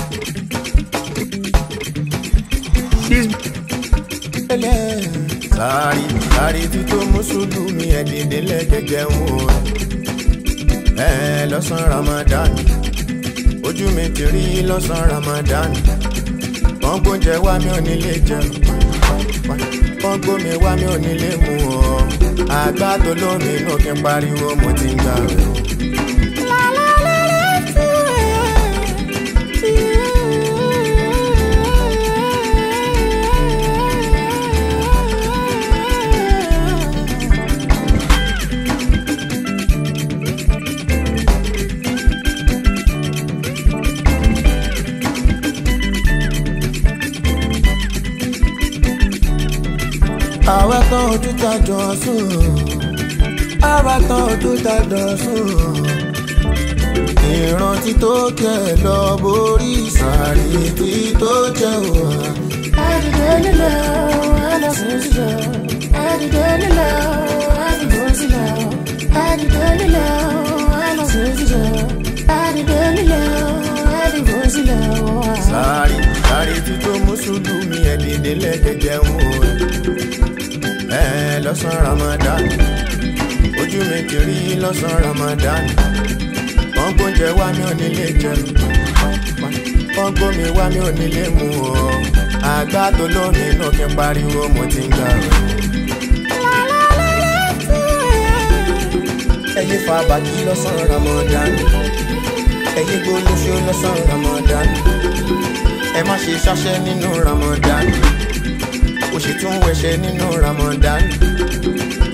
sáré sáré tí tó mùsùlùmí ẹ̀díndé lẹ́gẹ̀gẹ̀ ń wò ẹ lọ́sàn ramadan ojú mi ti rí lọ́sàn ramadan wọ́n gbóúnjẹ wá mi ò nílé jẹun wọ́n gbómi wá mi ò nílé mu ọ́ àgbà tó lómi inú kí n pariwo mo ti ń gbà rẹ̀ o. àwa tán ojú ta jọ sùn àwa tán ojú ta jọ sùn ìrántí tó kẹ lọ borí sàárì tí tó jẹ wà. Àdìdé lílọ, àlọ́sùn sílọ. Àdìdé lílọ, àdìbò sílọ. Àdìdé lílọ, àlọ́sùn sílọ. Àdìdé lílọ, àdìbò sílọ. sàárì sàárì tí tó mùsùlùmí ẹ̀díndé lẹ́gẹ̀gẹ̀ ń wò ẹ lọ́sàn ramadan ojú mi ti rí lọ́sàn ramadan wọ́n gbóúnjẹ wá mi ò nílé jẹun wọ́n gbómi wá mi ò nílé mu ọ́ àgbà tó lómi inú kí n pariwo mo ti ń gbà rẹ̀. ẹyẹ fa bàtí lọ́sàn ramadan ẹyẹ gbólóṣó lọ́sàn ramadan ẹ má ṣe ṣáṣẹ́ nínú ramadan ó sì tún wẹ̀ṣẹ̀ nínú ramadan